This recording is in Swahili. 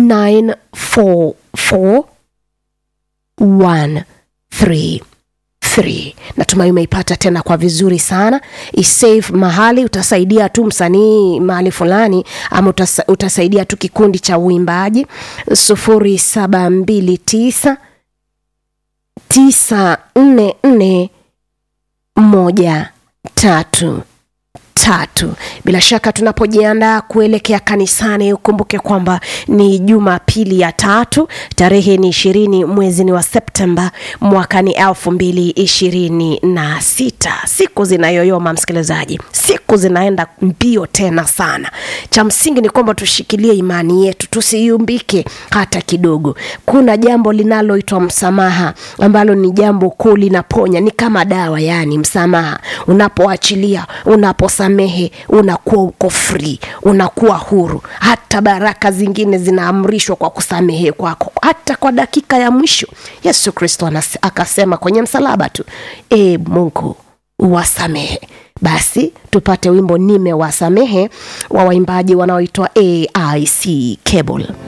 944 133 natumai umeipata tena kwa vizuri sana isave mahali utasaidia tu msanii mahali fulani ama utasa, utasaidia tu kikundi cha uimbaji sufuri saba mbili tisa tisa nne nne moja tatu tatu bila shaka tunapojiandaa kuelekea kanisani ukumbuke kwamba ni jumapili ya tatu tarehe ni ishirini mwezi ni wa septemba mwaka ni elfu mbili ishirini na sita siku zinayoyoma msikilizaji siku zinaenda mbio tena sana cha msingi ni kwamba tushikilie imani yetu tusiumbike hata kidogo kuna jambo linaloitwa msamaha ambalo ni jambo kuu linaponya ni kama dawa yani msamaha unapoachilia unaposamehe unakuwa uko free unakuwa huru hata baraka zingine zinaamrishwa kwa kusamehe kwako hata kwa dakika ya mwisho yesu kristo anas- akasema kwenye msalaba tu e mungu uwasamehe basi tupate wimbo nimewasamehe wa waimbaji wanaoitwa aic cable